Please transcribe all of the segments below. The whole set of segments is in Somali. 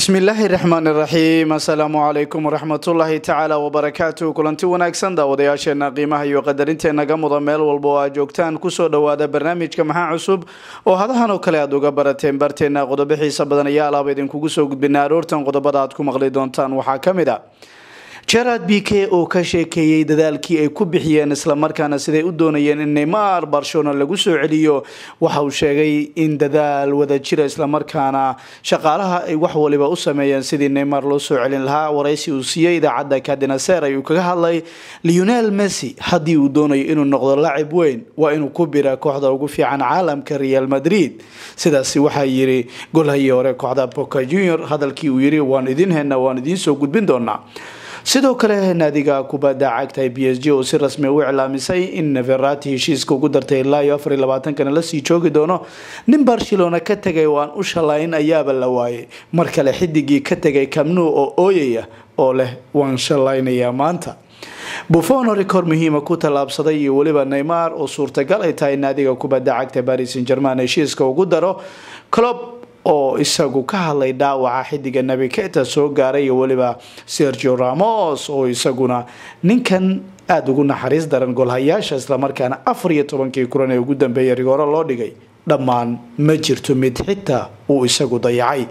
bismillaahi raxmaan iraxiim assalaamu calaykum waraxmatullaahi tacaala wabarakaatu kulanti wanaagsan daawadayaasheena qiimaha iyo qadarinteena muda meel walba oo aad joogtaan kusoo dhawaada barnaamijka maxaa cusub oo hadahan oo kale aad uga barateen barteena qodobo xiisa badan ayaa alaaba idinkugu soo gudbina aroortan qodobada aad ku maqli doontaan waxaa ka mid a gerard b k oo ka sheekeeyey dadaalkii ay ku bixiyeen islamarkaana siday u doonayeen in neymar barcelona lagu soo celiyo waxa uu sheegay in dadaal wada jira islamarkaana shaqaalaha ay wax waliba u sameeyeen sidii neymar loo soo celin lahaa waraysi uu siiyey idaacadda kadinaser ayuu kaga hadlay leonel messi haddii uu doonayo inuu noqdo lacib weyn waa inuu ku bira kooxda ugu fiican caalamka real madrid sidaasi waxaa yiri golhayii hore kooxda boca junior hadalkii uu yiri waan idin hena waan idiin soo gudbin doonaa sidoo kale naadiga kubadda cagta b s g oo si rasmi u iclaamisay in verati heshiiska ugu dartay ilaa iyo afar iyo labaatankana lasii joogi doono nin barcelona ka tegay oo aan u shalayn ayaaba la waayay mar kale xidigii ka tegay kamnu oo ooyaya oo leh waan shalaynayaa maanta buffon rikoor muhiima ku tallaabsaday iyo weliba neymar oo suurtagal ay tahay naadiga kubadda cagta paris san german heshiiska ugu daro clob oo isagu ka hadlay dhaawaca xidiga nebi keta soo gaaray iyo weliba sergio ramos oo isaguna ninkan aada ugu naxariis daran golhayaasha islamarkaana afar iyo tobankii kulan ee ugu dambeeyay rigooro loo dhigay dhammaan ma jirto mid xitaa uu isagu dayacay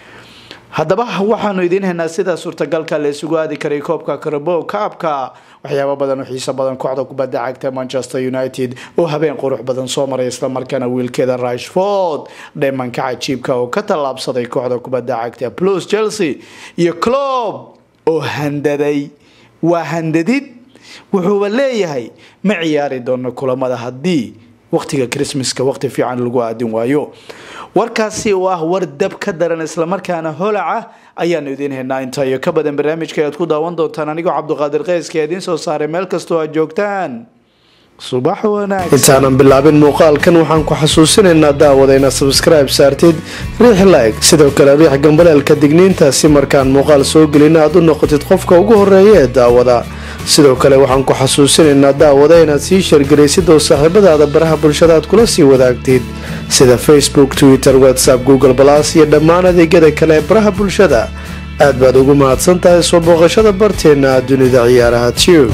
haddaba waxaanu idiin haynaa sida suurtagalka la isugu aadi karay koobka karabo kaabka waxyaaba badan oo xiiso badan kooxda kubadda cagta manchester united oo habeen qurux badan soo maray islamarkaana wiilkeeda rashford dheemanka cajiibka oo ka tallaabsaday kooxda kubadda cagta plus chelsea iyo clob oo handaday waa handadid wuxuuba leeyahay ma ciyaari doono kulamada haddii waqtiga christmaska waqti fiican lagu aadin waayo warkaasi oo ah war dab ka daran islamarkaana holaca ayaanu idiin haynaa inta iyo ka badan barnaamijka aad ku daawan doontaan anigoo cabdiqaadir keyska idiin soo saaray meel kastoo aad joogtaan subax wanaagsan intaanan bilaabin muuqaalkan waxaan ku xasuusinaynaa daawada inaad sabskribe saartid riix like sidoo kale riix gambaleelka digniinta si markaan muuqaal soo gelina aad u noqotid qofka ugu horeeya ee daawada sidoo kale waxaan ku xasuusinaynaa daawada inaad sii shargaraysid oo saaxiibadaada baraha bulshada aad kula sii wadaagtid sida facebook twitter whatsapp google balas iyo dhammaan adeegyada kale ee baraha bulshada aad baad ugu mahadsan tahay soo booqashada barteena dunida ciyaaraha tube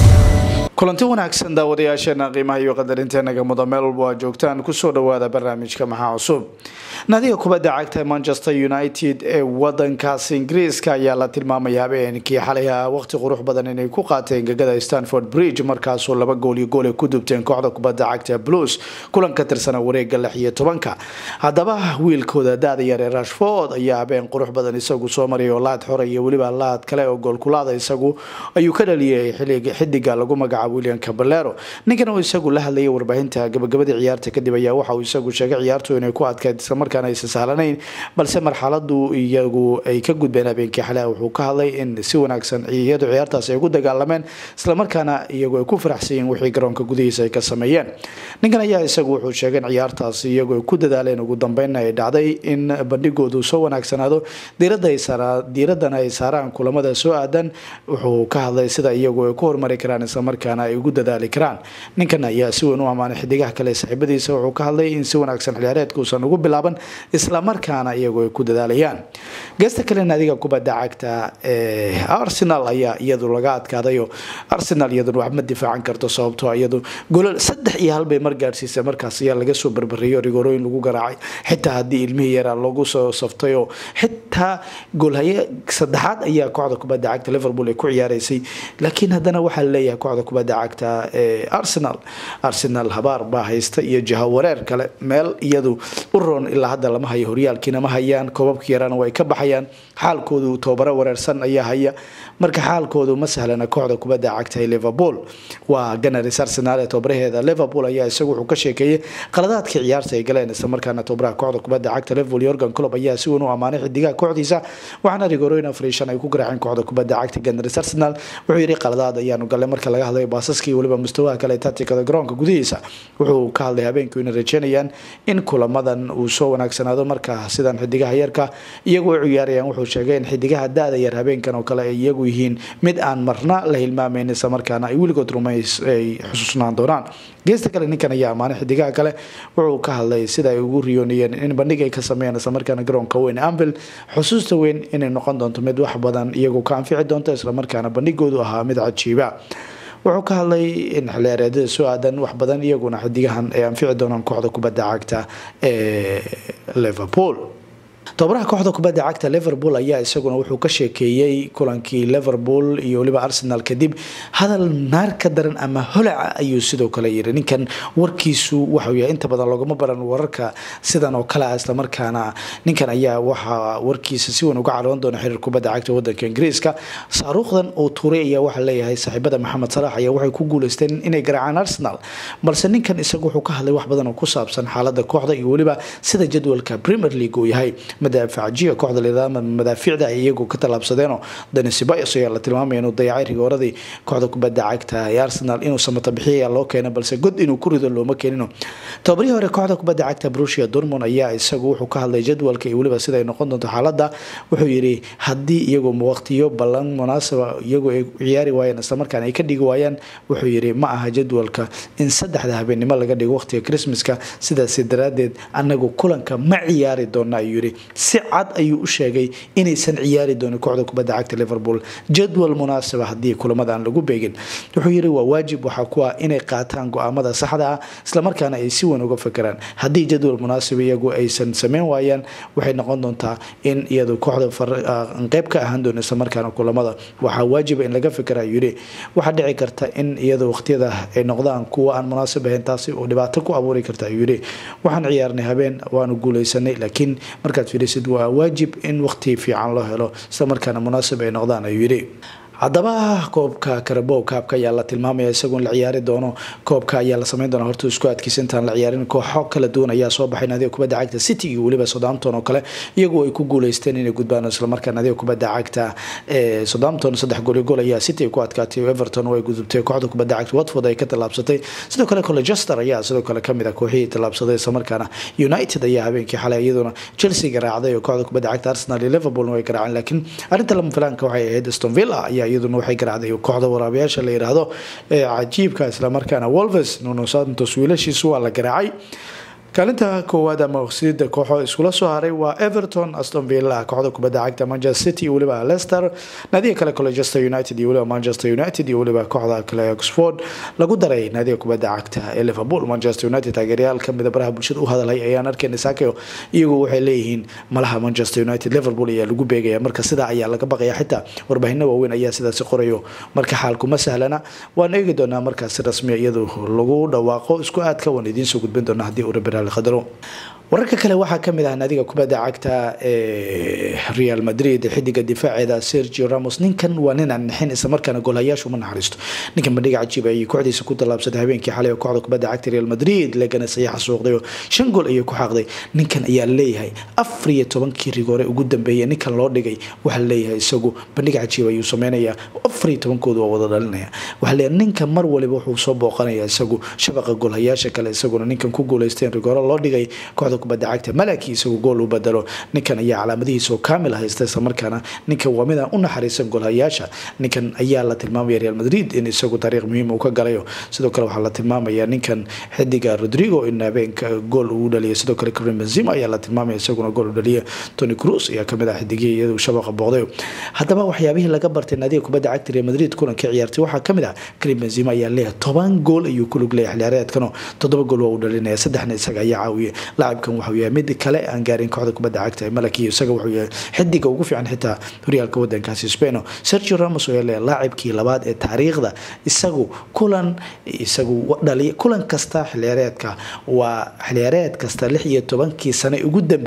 kulanti wanaagsan daawadayaasheena qiimaha iyo qadarinteenaga muda meel walba aad joogtaan kusoo dhawaada barnaamijka maxaa cusub naadiga kubadda cagta manchester united ee wadankaas ingiriiska ayaa la tilmaamaya habeenkii xalay waqti qurux badan inay ku qaateen gegada stanford bridge markaasoo laba gool iyo gool ay ku dubteen kooxda kubadda cagta blues kulan ka tirsana wareega lix iyo tobanka haddaba wiilkooda daada yar ee rashford ayaa habeen qurux badan isagu soo maray oo laad xora iyo weliba laad kale oo goolkulaada isagu ayuu ka dhaliyay xidiga lagu magacaabo william caballero ninkan oo isagu la hadlayay warbaahinta gabagabadii ciyaarta kadib ayaa waxa uu isagu sheegay ciyaartu inay ku adkayd islamarkaana aysan sahlanayn balse marxaladu iyagu ay ka gudbeen habeenkii xalea wuxuu ka hadlay in si wanaagsan iyadu ciyaartaas ay ugu dagaalameen islamarkaana iyagu ay ku faraxsan yihiin wixii garoonka gudihiisa ay ka sameeyeen ninkan ayaa isagu wuxuu sheegay in ciyaartaas iyagu ay ku dadaaleen ugu dambeynna ay dhacday in bandhigoodu soo wanaagsanaado diiradana ay saaraan kulamada soo aadan wuxuu ka hadlay sida iyagu ay ku hormari karaan islamarkaana ay ugu dadaali karaan ninkan ayaa si weyn u ammaanay xidigaha kale saaxiibadiisa wuxuu ka hadlay in si wanaagsan xilciyaareedka uusan ugu bilaaban islamarkaana iyagu ay ku dadaalayaan geesta kale naadiga kubadda cagta ee arsenal ayaa iyadu laga adkaadayo arsenal iyaduna wax ma difaacan karto sababtoo iyadu golol saddex iyo hal bay mar gaadhsiisay markaas ayaa laga soo barbariyo rigorooyin lagu garaacay xitaa haddii ilmihii yaraa lagu soo saftay oo xitaa goolhaye saddexaad ayaa kooxda kubadda cagta liverpool ay ku ciyaaraysay laakiin haddana waxaa laleeyahay kooxda kubadda cagta ee arsenal arsenal habaar baa haysta iyo jaha wareer kale meel iyadu u roon ilaa hadda lama hayo horyaalkiina ma hayaan koobabka yaraana way ka baxayaan xaalkoodu tobabaro wareersan ayaa haya marka xaalkoodu ma sahlana kooxda kubadda cagta ee liverpool waa ganaris arsenal ee tobaraheeda liverpool ayaa isagu wuxuu ka sheekeeyey qaladaadkii ciyaarta ay galeen islamarkaana tobaraha kooxda kubadda cagta liverpool yorgan club ayaa si weyn u ammaanay xidigaha kooxdiisa waxaana rigorooyin afar iyo shan ay ku garaaceen kooxda kubadda cagta ganaris arsenal wuxuu yidhi qaladaad ayaanu galay marka laga hadlayo baasaska iyo weliba mustawaha kale tatikada garoonka gudihiisa wuxuu ka hadlay habeenku inay rajeynayaan in kulamadan uu soo wanaagsanaado markaa sidan xidigaha yarka iyagu u ciyaarayaan wuxuu sheegay in xidigaha da-da yar habeenkan oo kale ay iyagu yihiin mid aan marna la hilmaamayn isla markaana ay weligood rumays ay xusuusnaan doonaan geesta kale ninkan ayaa ammaanay xidigaha kale wuxuu ka hadlay sida ay ugu riyoonayeen in bandhig ay ka sameeyaan islamarkaana garoonka weyn ambil xusuusta weyn inay noqon doonto mid wax badan iyagu ka anfici doonto islamarkaana bandhigoodu ahaa mid cajiiba wuxuu ka hadlay in xilciyaareedyada soo aadan wax badan iyaguna xidigahan ay anfici doonaan kooxda kubadda cagta ee liverpool tobabaraha kooxda kubadda cagta liverpool ayaa isaguna wuxuu ka sheekeeyey kulankii liverpool iyo weliba arsenal kadib hadal naar ka daran ama holaca ayuu sidoo kale yiri ninkan warkiisu waxau yahay inta badan loogama baran wararka sidan oo kale ah islamarkaana ninkan ayaa waxaa warkiisa si weyn uga caroon doona xiriir kubadda cagta wadanka ingiriiska saaruukhdan uu tuuray ayaa waxaa leeyahay saaxiibada maxamed salax ayaa waxay ku guuleysteen inay garaacaan arsenal balse ninkan isagu wuxuu ka hadlay wax badan oo ku saabsan xaalada kooxda iyo weliba sida jadwalka premier league uu yahay madaafaciya kooxda lidaama madaafiicda ay iyagu ka tallaabsadeenoo dani sibayos ayaa la tilmaamaya inuu dayacay rigooradii kooxda kubadda cagta ee arsenal inuu samata bixiya loo keenay balse god inuu ku rido looma keenino tababarihii hore kooxda kubadda cagta brusia dormond ayaa isagu wuxuu ka hadlay jadwalka iyo weliba sida ay noqon doonto xaaladda wuxuu yidhi haddii iyagu waqtiyo ballan munaasaba iyagu ay ciyaari waayeen islamarkaana ay ka dhigi waayaan wuxuu yidhi ma aha jadwalka in saddexda habeennimo laga dhigo waqtiga christmaska sidaasi daraadeed anagu kulanka ma ciyaari doona ayuu yidhi si cad ayuu u sheegay inaysan ciyaari doonin kooxda kubadda cagta liverpool jadwal munaasaba haddii kulamada aan lagu beegin wuxuu yidhi waa waajib waxaa ku ah inay qaataan go-aamada saxda ah islamarkaana ay si weyn uga fakeraan haddii jadwal munaasaba iyagu aysan sameyn waayaan waxay noqon doontaa in iyadu kooxda qeyb ka ahaan doon islamarkaana kulamada waxaa waajiba in laga fikera ayuu yidhi waxaa dhici karta in iyadu waqtiyada ay noqdaan kuwa aan munaasab ahayn taasi oo dhibaato ku abuuri karta ayuu yidhi waxaan ciyaarnay habeen waanu guuleysanay laakiin markaad fiirisid waa waajib in waqti fiican loo helo isla markaana munaasib ay noqdaan ayuu yidhi haddaba koobka karabow kaabka ayaa la tilmaamaya isagoon la ciyaari doono koobka ayaa la sameyn doona horta isku adkiisa intaan la ciyaarin kooxo kala duwan ayaa soo baxay naadiga kubadda cagta city iyo weliba southampton oo kale iyagu ay ku guuleysteen inay gudbaan islamarkaa naadiga kubadda cagta ee southampton saddex gooli gool ayaa city ay ku adkaatay everton oo ay gudubtay kooxda kubadda cagta watford ay ka tallaabsatay sidoo kale colchester ayaa sidoo kale kamid ah kooxihii tallaabsaday islamarkaana united ayaa habeenkii xalay iyaduna chelsea garaacday oo kooxda kubadda cagta arsenal iyo liverpool way garaaceen laakiin arrinta lama filaanka waxay ahayd aston villa ayaa iyaduna waxay garaacday kooxda waraabayaasha la yiraahdo ee cajiibka islamarkaana wolves nuno santos wiilashiisu waa la garaacay kaalinta koowaad ama waqsiyada kooxo iskula soo haray waa everton aston villa kooxda kubadda cagta manchester city iyo weliba leicester naadiga kale colchester united iyo weliba manchester united iyo weliba kooxda kale oxford lagu daray naadiga kubadda cagta ee liverpool manchester united taageeryaal kamida baraha bulshada u hadalhay ayaan arkayna saakayo iyagu waxay leeyihiin malaha manchester united liverpool ayaa lagu beegaya marka sidaa ayaa laga baqaya xitaa warbaahinno waaweyn ayaa sidaasi qorayo marka xaalkuma sahlana waan eegi doonaa markaas si rasmiya iyadu lagu dhawaaqo isku aadka waan idiinsoo gudbin doonaa haddii uu rabiraali qadaro wararka kale waxaa kamid ah naadiga kubadda cagta ee real madrid xidiga difaaceeda sergio ramos ninkan waa nin aan nixin islamarkaana goolhayaashu ma naxariisto ninkan bandhiga cajiib ayay kooxdiisa ku tallaabsatay habeenkii xalay oo kooxda kubadda cagta real madrid legana sayaxa suuqdayo shan gool ayay ku xaaqday ninkan ayaa leeyahay afar iyo tobankii rigoore ugu dambeeyay ninkan loo dhigay waxaa leeyahay isagu bandhiga cajiib ayuu sameynayaa afar iyo tobankoodu waa wada dhalinaya waxaa leeyahay ninkan mar waliba wuxuu soo booqanaya isagu shabaqa goolhayaasha kale isaguna ninkan ku guuleysteen rigoore loo dhigay kooxda kubadda cagta malaki isagu gool u badalo ninkan ayaa calaamadihiisa oo kaamil haysta islamarkaana ninkan waa midaan u naxariisan goolhayaasha ninkan ayaa la tilmaamaya real madrid in isagu taariikh muhiim uu ka galayo sidoo kale waxaa la tilmaamaya ninkan xidiga rodrigo in habeenka gool uu dhaliya sidoo kale karim benzima ayaa la tilmaamaya isaguna gool u dhaliya tony cruz ayaa kamid ah xidigihii iyadu shabaqa booqday haddaba waxyaabihii laga bartay naadiga kubadda cagta real madrid kulanka ciyaartay waxaa kamid ah karim benzima ayaa leeyahay toban gool ayuu ku lug leeyahay xilciyaareedkano toddoba gool waa uu dhalinaya saddexna isaga ayaa caawiyay laacibkan waxuu yahay mid kale aan gaarin kooxda kubadda cagta ee malakiyo isaga wuxuu yahay xidiga ugu fiican xitaa horyaalka wadankaasi spaino sergio ramos oo leeyahay laacibkii labaad ee taariikhda isagu kulan isagu dhaliya kulan kasta xilciyaareedka waa xilciyaareed kasta lix iyo tobankii sane ugu dambeeyey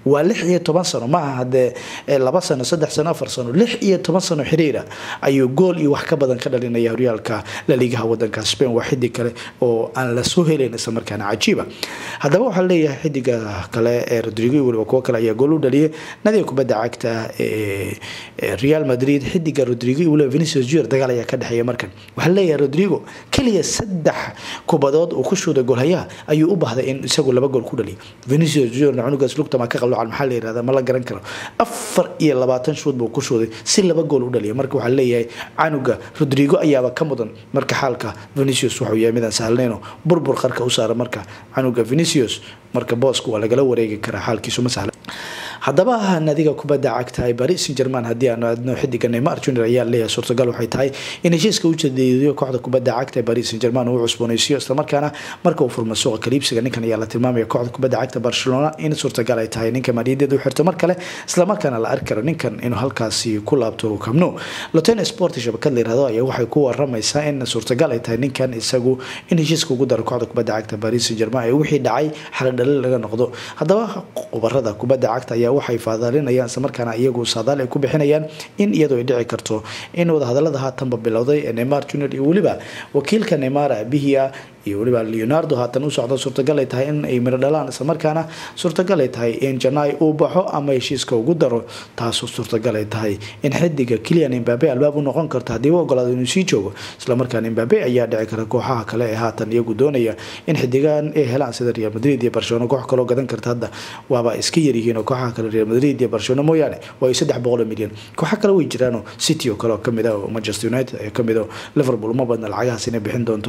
waa lix iyo toban sano maaha hadee laba sano saddex sano afar sano lix iyo toban sano xiriira ayuu gool iyo wax ka badan ka dhalinaya horyaalka laliigaha wadanka spain waa xidig kale oo aan lasoo helayn isla markaana cajiiba haddaba waxaa leeyahay xidiga kale ee rodrigo weliba kuwo kale ayaa gool u dhaliyay nadiga kubadda cagta ee real madrid xidiga rodrigo iyo weliba venicius junior dagaal ayaa ka dhexeeya markan waxaa leeyahay rodrigo keliya saddex kubadood uu ku shuuday goolhayaha ayuu u baahday in isagu laba gool ku dhaliyo venicius junior cunugaas lugtama ka qaloocan maxaa la yirahda ma la garan karo afar iyo labaatan shuud buu ku shuuday si laba gool u dhaliya marka waxaa leeyahay canuga rodrigo ayaaba ka mudan marka xaalka venicius wuxuu yahay midaan sahlnayno burbur qarka u saara marka canuga venicius marka booska waa lagala wareegi karaa xaalkiisu ma sahla haddaba nadiga kubadda cagta ee paris saint german haddii aanu aadno xidiga neymar junior ayaa leeyahay suurtagal waxay tahay in heshiiska u jeediyo kooxda kubadda cagta ee paris saint german uu cusboonaysiiyo islamarkaana marka uu furmo suuqa kaliibsiga ninkan ayaa la tilmaamaya kooxda kubadda cagta barcelona in suurtagal ay tahay ninka maaliyadeeda u xirto mar kale islamarkaana la arki karo ninkan inuu halkaasi ku laabto kamno loten sport shabakad la yirahdo ayaa waxay ku waramaysaa in suurtagal ay tahay ninkan isagu in heshiiska ugu daro kooxda kubadda cagta paris saint german ee wixii dhacay xaladhalin laga noqdo haddaba khubarada kubadda cagta ayaa waxay faadaalinayaan islamarkaana iyagu saadaal ay ku bixinayaan in iyadoo ay dhici karto in wadahadalada haatanba bilowday ee neymar junior iyo weliba wakiilka neymar aabihii ah iyo weliba leonardo haatan u socda suurtagal ay tahay in ay miro dhalaan islamarkaana suurtagal ay tahay in janai uu baxo ama heshiiska ugu daro taasoo suurtagal ay tahay in xidiga kilian imbabe albaab u noqon karto haddii u ogolaado inuu sii joogo islamarkaana imbabe ayaa dhici kara kooxaha kale ee haatan iyagu doonaya in xidigan ay helaan sida real madrid iyo barcelona koox kaloo gadan karta hadda waaba iska yaryihiin oo kooxaha kale real madrid iyo barcelona mooyaane waa saddex boqol milyan kooxa kale way jiraanoo city oo kale oo kamid ah oo manchester united ee kamid oo liverpool uma badna lacagahaas inay bixin doonto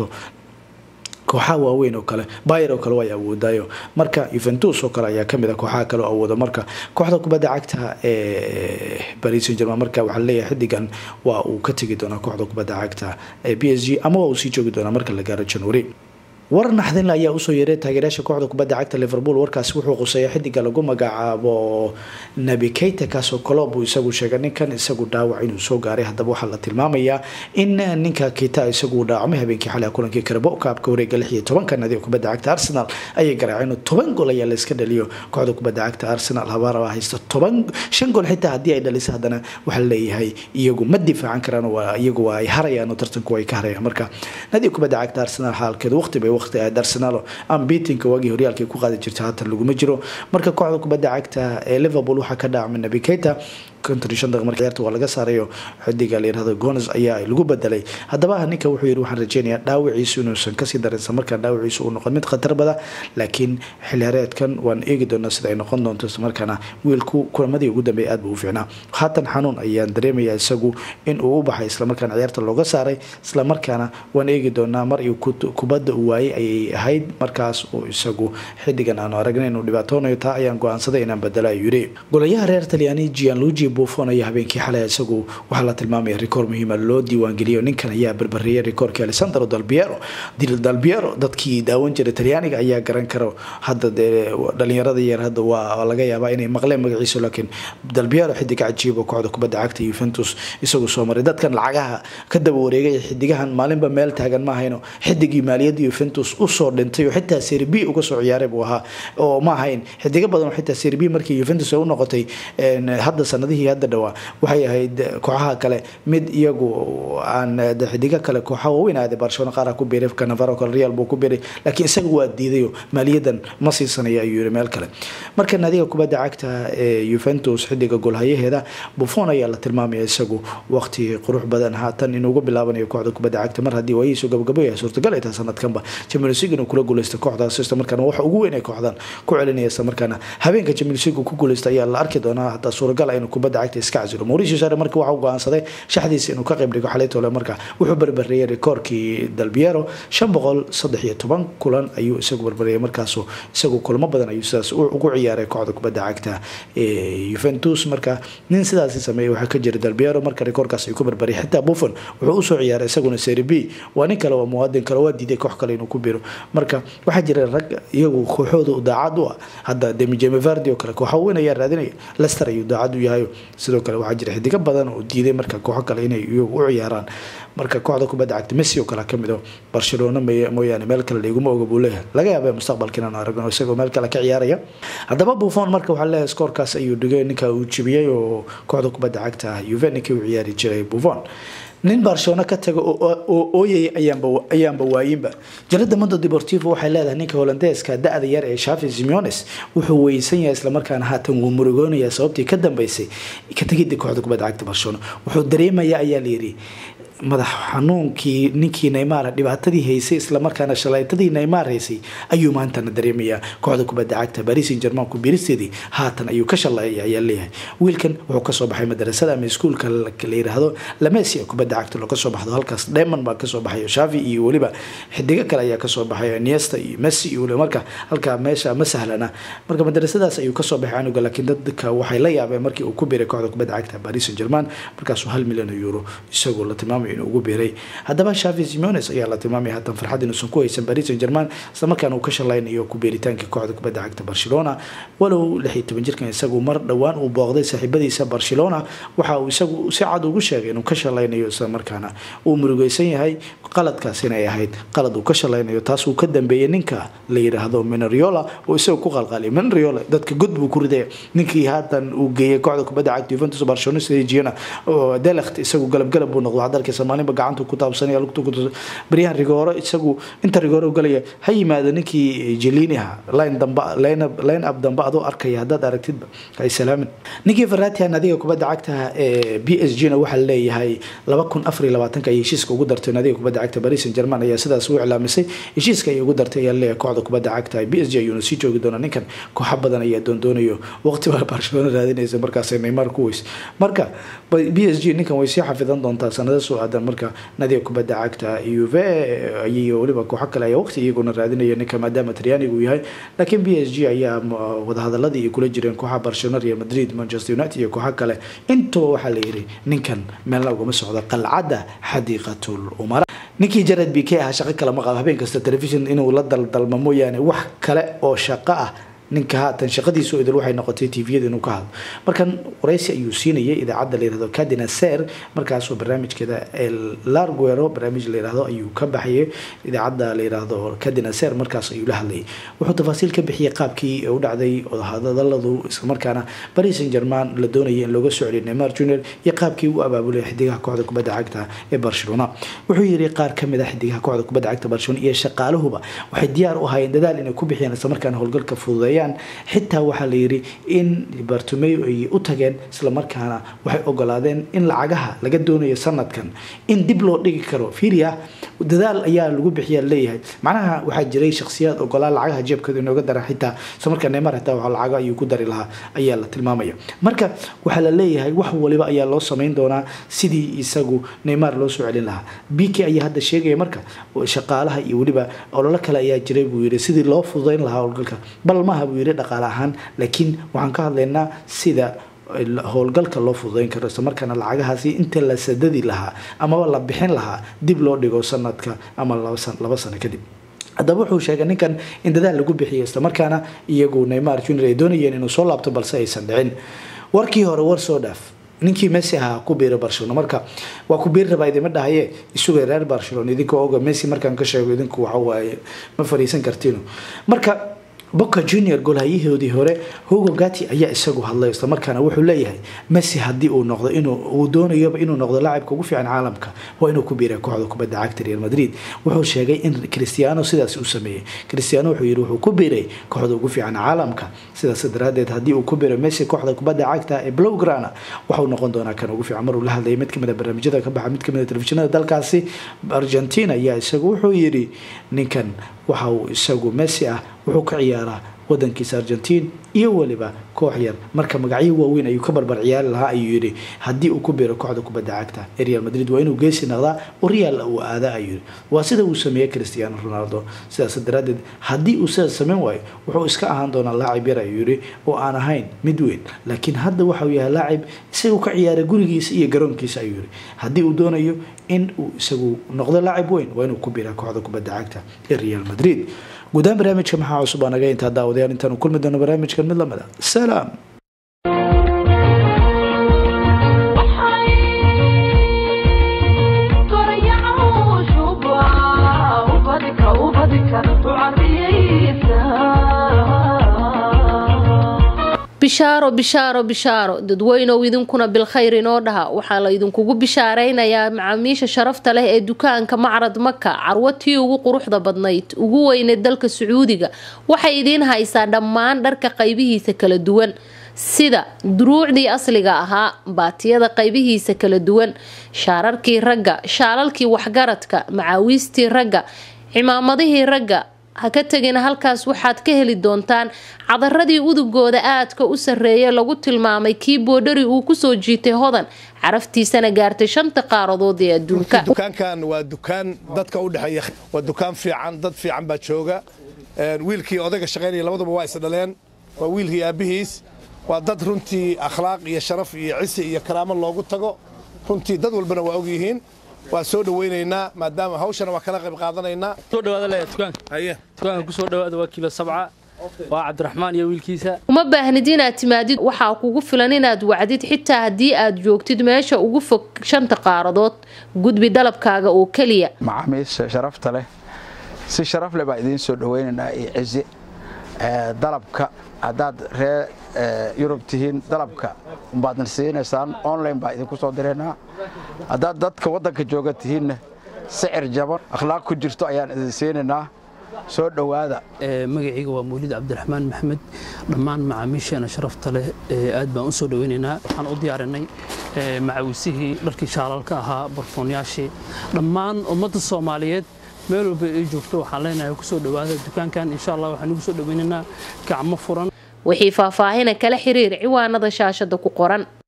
kooxaha waaweyn oo kale bayer oo kale way awoodaayo marka yuventus oo kale ayaa kamid a kooxaha kale oo awooda marka kooxda kubadda cagta ee paris saint german marka waxaa leeyahay xidigan waa uu ka tegi doonaa kooxda kubadda cagta ee b s g ama waa uu sii joogi doonaa marka la gaaro january war naxdinle ayaa usoo yeeray taageerayaasha kooxda kubadda cagta liverpool warkaasi wuxuu quseeya xidiga lagu magacaabo nabi keyta kaasoo kolob uu isagu sheegay ninkan isagu dhaawac inuu soo gaaray haddaba waxaa la tilmaamayaa in ninka keita isagu dhaawacmay habeenkii xalay kulankii karabo kaabka wareega lix iyo tobanka nadiga kubadda cagta arsenal ayay garaaceen toban gool ayaa layska dhaliyo kooxda kubadda cagta arsenal habaaraba haysta toban shan gool xitaa haddii ay dhaliso haddana waxaa leeyahay iyagu ma difaacan karaan iyagu waa ay harayaan oo tartanku ay ka harayaan marka nadiga kubadda cagta arsenal xaalkeedu waqti bay waqti ahayd arsenal ambitinka waagii horyaalka ku qaadi jirta haatan laguma jiro marka kooxda kubadda cagta ee liverpool waxaa ka dhaacmay nabi keita konton shan daqiiq markii ciyaarta waa laga saarayo xidiga la yirahdo gones ayaa lagu bedelay haddaba ninka wuxuu yidhi waxaan rajeynayaa dhaawiciisu inuusan kasii darin isla markaan dhaawiciisu uu noqon mid khatar bada laakiin xillihareedkan waan eegi doonaa sida ay noqon doonto isla markaana wiilku kulamadii ugu dambeeyay aad buu u fiicnaa haatan xanuun ayaan dareemayaa isagu in uu u baxay islamarkaana ciyaarta looga saaray islamarkaana waan eegi doonaa mar iyo kubadda uu waayey ayay ahayd markaas uu isagu xidigan aanu aragnay inuu dhibaatoonayo taa ayaan go-aansaday inaan bedela ayuu yidhi golayaha reer talyaani gianluigi buffon ayaa habeenkii xalay isagu waxaa la tilmaamaya rikoor muhiima loo diiwaangeliyo ninkan ayaa barbareeyay rikoorkii alessandro dalbiero dalbiero dadkii daawan jiray talyaaniga ayaa garan karo hadda dee dhalinyarada yar hadda waa laga yaabaa inay maqleen magaciisa laakiin dalbiero xidig cajiib oo kooxda kubadda cagta yuventus isagu soo maray dadkan lacagaha ka daba wareegay xidigahan maalinba meel taagan ma ahayno xidigii maaliyadda yuventus usoo dhintay oo xitaa serb uga soo ciyaaray buu ahaa oo ma ahayn xidigo badan oo xitaa serb markii yuventus ay u noqotay hadda sanadihii hadda dhawaa waxay ahayd kooxaha kale mid iyagu aan xidigo kale kooxa waaweyn aaday barcelona qaar ku biiray canavaro kale real buu ku biiray laakiin isaga waa diidayo maaliyadan ma siisanaya ayuu yiri meel kale marka naadiga kubadda cagta ee yuventus xidiga golhayaheeda buffon ayaa la tilmaamaya isagu waqti qurux badan haatan inuugu bilaabanayo kooxda kubadda cagta mar haddii waayihiisu gabagabo yahay suurtagal ay tahay sanadkanba champions league inuu kula guuleysta kooxdaas isla markaana waxa ugu weyn ay kooxdan ku celinaya isla markaana habeenka champions league ku guuleysta ayaa la arki doonaa hataa suuragal inuu kubadda cagta iska casilo mauricio sare marka waxa uu go-aansaday shaxdiisa inuu ka qayb dhigo xalaytole marka wuxuu barbareeyay rikoorkii dalbiero shan boqol saddex iyo toban kulan ayuu isagu barbareeyay markaasu isagu kulamo badan ayuu sidaas ugu ciyaaray kooxda kubadda cagta ee yuventus marka nin sidaasi sameeyay waxaa ka jira dalbiero marka rikoorkaas ayuu ku barbariyay xitaa buffon wuxuu usoo ciyaaray isaguna serie b waa nin kale waa muwaadin kale waa diiday koox kale inuu ku biro marka waxaa jira rag iyagu kooxooda daacad u ah hadda demijeme vardi oo kale kooxa weyn ayaa raadinaya lester ayuu daacad u yahay sidoo kale waxaa jira xidigo badan oo diiday marka kooxo kale inay iyagu u ciyaaraan marka kooxda kubadda cagta messi oo kale kamid o barcelona mooyaane meel kale laiguma oga buu leeyahay laga yaaba mustaqbalka inaan aragno isagoo meel kale ka ciyaaraya haddaba buffon marka waxaa leeyahay skoorkaas ayuu dhigay ninka uu jibiyey oo kooxda kubadda cagta juve ninkii u ciyaari jiray buffon nin barcelona ka taga oo ooyaya ayaanba waayinba jarada mondo deportivo waxay leedahay ninka holandeeska da-da yar ee shafi simeones wuxuu weysan yahay islamarkaana haatan wuu murugoonaya sababtii ka dambeysay ka tegida kooxda kubadda cagta barcelona wuxuu dareemaya ayaa layiri madax xanuunkii ninkii neymar dhibaatadii haysay islamarkaana shalaytadii neymar haysay ayuu maantana dareemayaa kooxda kubadda cagta baris in german ku biiristeedii haatan ayuu ka shaleeyay ayaa leeyahay wiilkan wuxuu kasoo baxay madarasada ama iskuulka la yiraahdo lamesi kubadda cagta loo kasoo baxdo halkaas demon baa kasoo baxay shavi iyo weliba xidigo kale ayaa kasoo baxay niesta iyo messi iyo weliba marka halka meesha ma sahlana marka madarasadaas ayuu kasoo baxay anuga laakiin dadka waxay la yaabeen markii uu ku biiray kooxda kubadda cagta baris in german markaasuu hal milyan oo euro isagoo la tilmaamay inuu ugu biiray haddaba shavi simeones ayaa la tilmaamaya haatan farxad inuusan ku haysan paris saint german islamarkaana uu ka shalaynayo ku biiritaankii kooxda kubadda cagta barcelona walow lix iyo toban jirkan isagu mar dhowaan uu booqday saaxiibadiisa barcelona waxa uu isagu si cad ugu sheegay inuu ka shalaynayo islamarkaana uu murugeysan yahay qaladkaas inay ahayd qalad uu ka shalaynayo taas uu ka dambeeyay ninka la yidhaahdo minariola oo isagu ku qalqaliya minariola dadka god buu ku riday ninkii haatan uu geeyay kooxda kubadda cagta juventus barcelona sidejiana delekt isagu galabgalab buu noqdo hadalka maalinba gacantu ku taabsanaya lugtu ku baryahan rigooro isagu inta rigooro galaya ha yimaado ninkii jeliniha line dambe line up dambe adoo arkaya haddaad aragtidba hay salaamin ninkii faratian adiga kubadda cagta ee b s g na waxaa leeyahay laba kun afar iyo labaatanka ay heshiiska ugu dartay nadiga kubadda cagta paris saint german ayaa sidaas u iclaamisay heshiiska ay ugu dartay ayaa leeyahay kooxda kubadda cagta b s g ayuuna sii joogi doona ninkan kooxa badan ayaa doondoonayo waqti baa barcelona raadinaysa markaasay neymar ku weys marka b s g ninkan way sii xafidan doontaa sanada soo aadan marka nadiga kubadda cagta uve iyo weliba kooxo kale ayaa waqti iyaguna raadinaya ninka maadaama talyaaniga uu yahay laakiin b s g ayaa wadahadaladii ay kula jireen kooxa barcelona real madrid manchester united iyo kooxo kale intaba waxaa la yiri ninkan meelna ugama socdo qalcadda xadiiqatul umara ninkii jared b k ahaa shaqo kale ma qabo habeen kasta telefishon inuu la daldalmo mooyaane wax kale oo shaqo ah ninka haatan shaqadiisu idil waxay noqotay tviyada inuu ka hadlo markan waraysi ayuu siinayay idaacadda layirahdo cadina ser markaasoo barnaamijkeeda larguero barnaamij layirahdo ayuu ka baxayay idaacadda layirahdo cadina ser markaas ayuu la hadlayay wuxuu tafaasiil ka bixiyay qaabkii u dhacday hadaladu islamarkaana paris saint german la doonayay in looga soo celiyo neymar junior iyo qaabkii u abaabulay xidigaha kooxda kubadda cagta ee barcelona wuxuu yiri qaar kamid ah xidigaha kooxda kubadda cagta barcelona iyo shaqaaluhuba waxay diyaar u ahaayeen dadaal inay ku bixiyaan islamarkaana howlgalka fududeeya xitaa waxaa la yiri in bartomeo ay u tageen islamarkaana waxay ogolaadeen in lacagaha laga doonayo sanadkan in dib loo dhigi karo firia dadaal ayaa lagu bixiya leeyahay macnaha waxaa jiray shaksiyaad ogolaa lacagaha jeebkooda inooga dara xitaa islamarkaa neymar xitaa waxa lacago ayuu ku dari lahaa ayaa la tilmaamaya marka waxaa la leeyahay wax waliba ayaa loo samayn doonaa sidii isagu neymar loo soo celin lahaa bk ayaa hadda sheegaya marka shaqaalaha iyo weliba ololo kale ayaa jiray buu yiri sidii loo fududayn lahaa howlgalka bal maaha buu yiri dhaqaale ahaan laakiin waxaan ka hadlaynaa sida howlgalka loo fududeyn karo islamarkaana lacagahaasi inta la sadadi lahaa amaba la bixin lahaa dib loo dhigo sanadka ama laba sano kadib haddaba wuxuu sheegay ninkan in dadaal lagu bixiyo islamarkaana iyagu neymar junior ay doonayeen inuu soo laabto balse aysan dhicin warkii hore war soo dhaaf ninkii messi ahaa ku biira barcelona marka waa ku biiri rabaa idima dhahaye isugay reer barcelona idinkoo oga messi markaan ka sheego idinku waxawaaye ma fariisan kartino marka boca junior golhayahoodii hore hugo gati ayaa isagu hadlay islamarkaana wuxuu leeyahay messi haddii uu noqdo inuu doonayoba inuu noqdo laacibka ugu fiican caalamka waa inuu ku biira kooxda kubadda cagta real madrid wuxuu sheegay in cristiano sidaas uu sameeyey cristiano wuxuu yiri wuxuu ku biiray kooxda ugu fiican caalamka sidaas daraadeed haddii uu ku biiro messi kooxda kubadda cagta ee blowgrana waxau noqon doonaa kan ugu fiican maruu la hadlayay mid kamid a barnaamijyada ka baxa mid kamid a telefishinada dalkaasi argentina ayaa isagu wuxuu yiri ninkan waxa uu isagu messi ah wuxuu ka ciyaaraa wadankiisa argentiin iyo weliba koox yar marka magacyo waaweyn ayuu ka barbar ciyaari lahaa ayuu yidhi haddii uu ku biiro kooxda kubadda cagta ee real madrid waa inuu geesi noqdaa oo real uu aadaa ayuu yidhi waa sida uu sameeyey cristiano ronaldo sidaas daraadeed haddii uu sidaas samayn waayo wuxuu iska ahaan doonaa laacib yar ayuu yidhi oo aan ahayn mid weyn laakiin hadda waxauu yahay laacib isagu ka ciyaara gurigiisa iyo garoonkiisa ayuu yidhi haddii uu doonayo in uu isagu noqdo laacib weyn waa inuu ku biiraa kooxda kubadda cagta ee real madrid guudaan barnaamijka maxaa cusub aa naga intaa daawadayaal intaanu kulmi doono barnaamijkan mid lamida salaam bishaaro bishaaro bishaaro dadweynow idinkuna bilkhayr inoo dhaha waxaa la idinkugu bishaaraynayaa macaamiisha sharafta leh ee dukaanka macrad maka carwatii ugu quruxda badnayd ugu weyneed dalka sacuudiga waxay idiin haysaa dhammaan dharka qaybihiisa kala duwan sida duruucdii asliga ahaa baatiyada qaybihiisa kala duwan shaararkii ragga shaalalkii waxgaradka macaawiistii ragga cimaamadihii ragga ha ka tegina halkaas waxaad ka heli doontaan cadaradii udugooda aadka u sarreeya lagu tilmaamay kii boodhari uu kusoo jiitay hodan caraftiisana gaartay shanta qaaradood ee adduunka dukaankan waa dukaan dadka u dhexeeya waa dukaan fiican dad fiican baa jooga wiilkii odayga shaqaynaya labaduba waa is dhaleen waa wiilkii aabbihiis waa dad runtii akhlaaq iyo sharaf iyo cisi iyo karaamo loogu tago runtii dad walbana waa ogyihiin waa soo dhawaynaynaa maadaama hawshana waa kala qayb qaadanaynaa soo dhawaada le dukaanka haye dukaanka ku soo dhawaada waa kiilo sabca waa cabdiraxmaan iyo wiilkiisa uma baahnid inaad timaadid waxaa kugu filan inaad wacdid xitaa haddii aad joogtid meesha ugu fog shanta qaaradood gudbi dalabkaaga oo keliya macaamiisha sharafta leh si sharaf leh baa idiin soo dhawaynaynaa iyo cizi dalabka haddaad ree yurub tihiin dalabka baadna siinaysaan online baa idinku soo diraynaa haddaad dadka waddanka jooga tihiinna sicir jaban akhlaaq ku jirto ayaan idin siinaynaa soo dhowaada magacayga waa mawlid cabdiraxmaan maxamed dhammaan macaamiisheena sharafta leh aad baan u soo dhawaynaynaa waxaan u diyaarinay macawisihii dharkii shaalalka ahaa barfoonyaashii dhammaan ummadda soomaaliyeed meel walba ay joogto waxaan leenahay kusoo dhowaada dukaankan insha allah waxaan ugu soo dhawaynaynaa gacmo furan wixii faahfaahina kala xiriir ciwaanada shaashada ku qoran